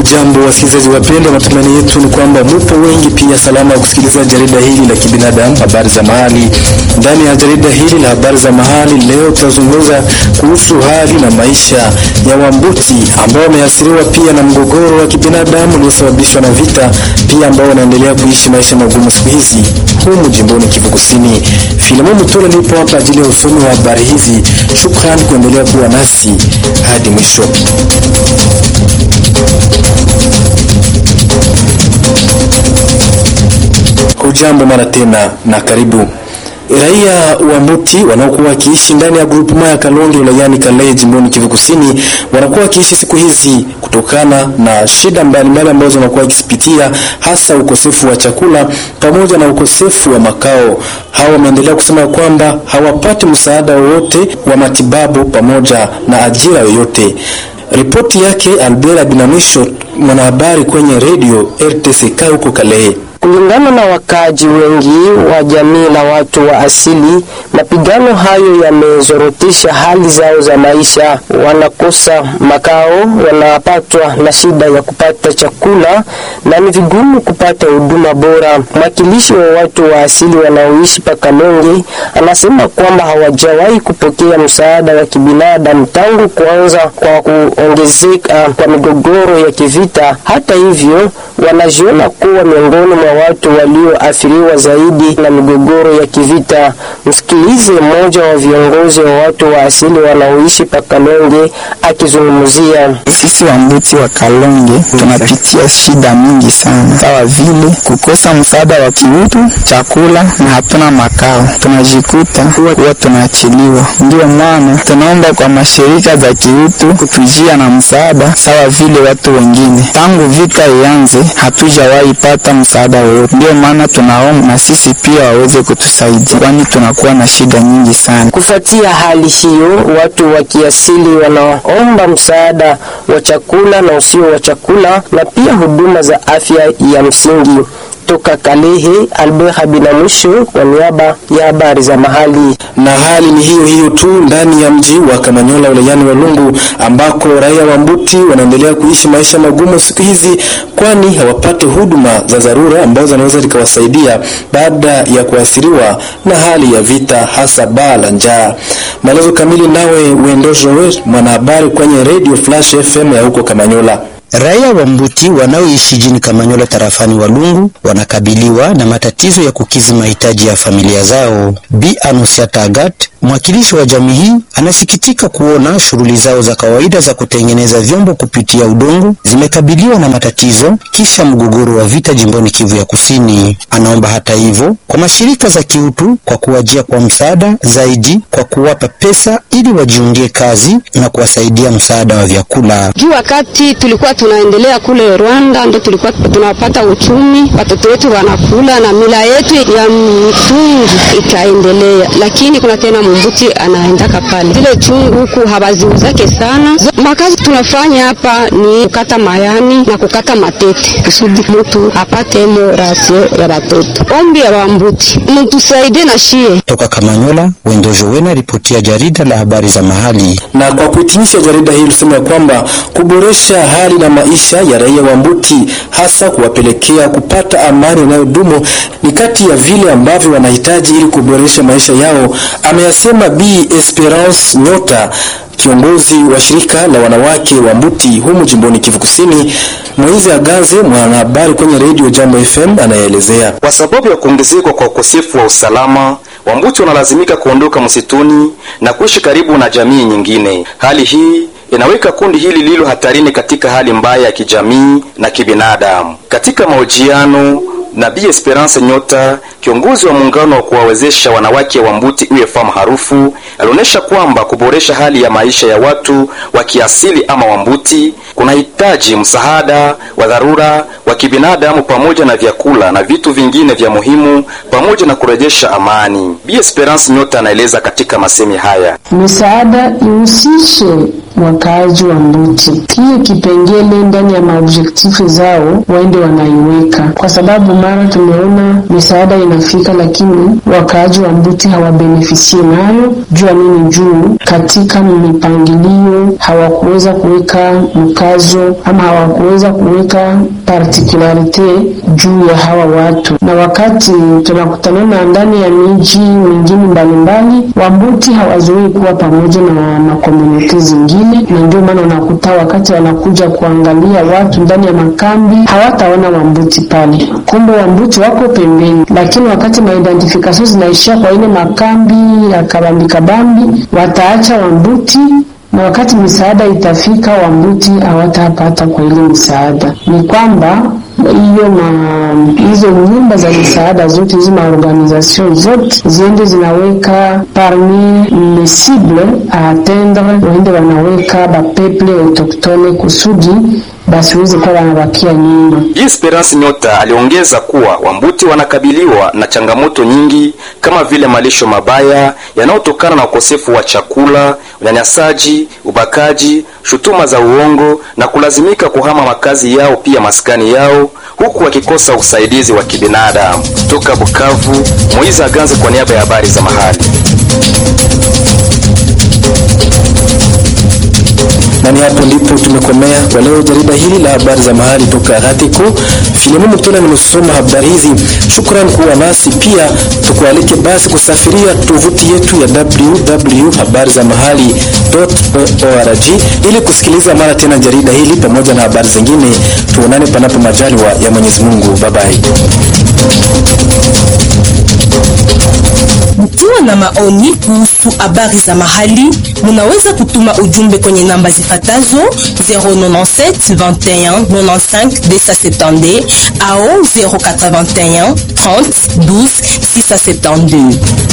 Hamjambo wasikilizaji wapendwa, matumaini yetu ni kwamba mupo wengi pia salama ya kusikiliza jarida hili la kibinadamu, habari za mahali. Ndani ya jarida hili la habari za mahali leo tutazungumza kuhusu hali na maisha ya Wambuti ambao wameathiriwa pia na mgogoro wa kibinadamu uliosababishwa na vita, pia ambao wanaendelea kuishi maisha magumu siku hizi humu jimboni Kivu Kusini. Filemon Mutole nipo hapa ajili ya usomi wa habari hizi. Shukrani kuendelea kuwa nasi hadi mwisho. Hujambo mara tena na karibu. Raia wa Muti wanaokuwa wakiishi ndani ya grupu ya Kalonge wilayani Kalehe jimboni Kivu Kusini wanakuwa wakiishi siku hizi kutokana na shida mbalimbali ambazo wanakuwa wakizipitia, hasa ukosefu wa chakula pamoja na ukosefu wa makao. Hawa wameendelea kusema kwamba hawapati msaada wowote wa matibabu pamoja na ajira yoyote. Ripoti yake Albert Binamisho, mwanahabari kwenye redio RTCK huko Kalehe. Kulingana na wakaaji wengi wa jamii la watu wa asili, mapigano hayo yamezorotesha hali zao za maisha. Wanakosa makao, wanapatwa na shida ya kupata chakula na ni vigumu kupata huduma bora. Mwakilishi wa watu wa asili wanaoishi Pakalonge anasema kwamba hawajawahi kupokea msaada wa kibinadamu tangu kuanza kwa kuongezeka kwa migogoro ya kivita. Hata hivyo, wanajiona kuwa miongoni mwa watu walioathiriwa zaidi na migogoro ya kivita. Msikilize mmoja wa viongozi wa watu wa asili wanaoishi Pakalonge akizungumzia. Sisi Wambuti wa Kalonge tunapitia shida mingi sana, sawa vile kukosa msaada wa kiutu, chakula na hatuna makao. Tunajikuta kuwa tunaachiliwa. Ndio maana tunaomba kwa mashirika za kiutu kutujia na msaada sawa vile watu wengine. Tangu vita ianze, hatujawahi pata msaada wowote. Ndio maana tunaomba na sisi pia waweze kutusaidia, kwani tunakuwa na shida nyingi sana. Kufuatia hali hiyo, watu wa kiasili wanaomba msaada wa chakula na usio wa chakula na pia huduma za afya ya msingi. Toka Kalehe, Albert Habinamwisho kwa niaba ya habari za mahali. Na hali ni hiyo hiyo tu ndani ya mji wa Kamanyola wilayani Walungu ambako raia wa Mbuti wanaendelea kuishi maisha magumu siku hizi, kwani hawapate huduma za dharura ambazo zinaweza zikawasaidia baada ya kuathiriwa na hali ya vita, hasa baa la njaa. Maelezo kamili nawe Wendo Joel, mwanahabari kwenye Radio Flash FM ya huko Kamanyola. Raia wa Mbuti wanaoishi jini Kamanyola tarafani Walungu wanakabiliwa na matatizo ya kukizi mahitaji ya familia zao. Bi Anusiata Agat, mwakilishi wa jamii hii, anasikitika kuona shughuli zao za kawaida za kutengeneza vyombo kupitia udongo zimekabiliwa na matatizo kisha mgogoro wa vita jimboni Kivu ya Kusini. Anaomba hata hivyo kwa mashirika za kiutu kwa kuwajia kwa msaada zaidi kwa kuwapa pesa ili wajiungie kazi na kuwasaidia msaada wa vyakula. Juu wakati tulikuwa tunaendelea kule Rwanda, ndo tulikuwa tunapata uchumi, watoto wetu wanakula na mila yetu ya mtungi ikaendelea, lakini kuna tena mumbuti anaendaka pale, zile chungu huku hawaziuzake sana. Makazi tunafanya hapa ni kukata mayani na kukata matete kusudi mtu apate mo rasio ya watoto. Ombi ya wambuti mtusaidie na shie. Toka Kamanyola, Wendo Jowena, ripoti ya jarida la habari za mahali. Na kwa kuhitimisha jarida hili tuseme ya kwamba kuboresha hali na maisha ya raia wa Mbuti hasa kuwapelekea kupata amani inayodumu ni kati ya vile ambavyo wanahitaji ili kuboresha maisha yao, ameyasema Bi Esperance Nyota, kiongozi wa shirika la wanawake wa Mbuti humu jimboni Kivu Kusini. Moizi Agaze, mwanahabari kwenye redio Jambo FM, anaelezea. Kwa sababu ya kuongezeka kwa ukosefu wa usalama, Wambuti wanalazimika kuondoka msituni na kuishi karibu na jamii nyingine. Hali hii inaweka kundi hili lilo hatarini katika hali mbaya ya kijamii na kibinadamu. Katika mahojiano na Bi Esperance Nyota, kiongozi wa muungano wa kuwawezesha wanawake wa Mbuti UFM Harufu, alionyesha kwamba kuboresha hali ya maisha ya watu wa kiasili ama Wambuti kunahitaji msaada wa dharura wa wa kibinadamu pamoja na vyakula na vitu vingine vya muhimu pamoja na kurejesha amani. Bi Esperance Nyota anaeleza katika masemi haya. Misaada ihusishe wakaaji wa Mbuti. Hiyo kipengele ndani ya maobjektifu zao waende wanaiweka, kwa sababu mara tumeona misaada inafika, lakini wakaaji wa Mbuti hawabenefisie nayo. Jua nini? Juu katika mipangilio hawakuweza kuweka mkazo ama hawakuweza kuweka partikularite juu ya hawa watu, na wakati tunakutanana ndani ya miji mingine mbalimbali, Wambuti hawazoei kuwa pamoja na makomuniti zingine, na ndio maana unakuta wakati wanakuja kuangalia watu ndani ya makambi hawataona Wambuti pale, kumbe Wambuti wako pembeni. Lakini wakati maidentifikasio zinaishia kwa ile makambi ya kabambi kabambi, wataacha Wambuti na wakati misaada itafika Wambuti hawatapata kwa ile misaada. Ni kwamba hiyo hizo nyumba za misaada zote hizo maorganisation zote ziende zinaweka parmi les cibles a atteindre, waende wanaweka bapeple autochtone kusudi basiweze kuwa wanabakia nyuma. Esperance Nyota aliongeza kuwa Wambuti wanakabiliwa na changamoto nyingi kama vile malisho mabaya yanayotokana na ukosefu wa chakula, unyanyasaji, ubakaji, shutuma za uongo na kulazimika kuhama makazi yao pia maskani yao huku wakikosa usaidizi wa kibinadamu. Toka Bukavu, Moiza Ganze kwa niaba ya habari za mahali. na ni hapo ndipo tumekomea kwa leo jarida hili la habari za mahali toka Ratiko. Filimon Mutona nimesoma habari hizi. Shukrani kuwa nasi, pia tukualike basi kusafiria tovuti yetu ya www.habarizamahali.org ili kusikiliza mara tena jarida hili pamoja na habari zingine. Tuonane panapo majaliwa ya Mwenyezi Mungu. Babai. Mkiwa na maoni kuhusu habari za mahali, munaweza kutuma ujumbe kwenye namba zifatazo 097 21 95 270 au 081 30 12 672.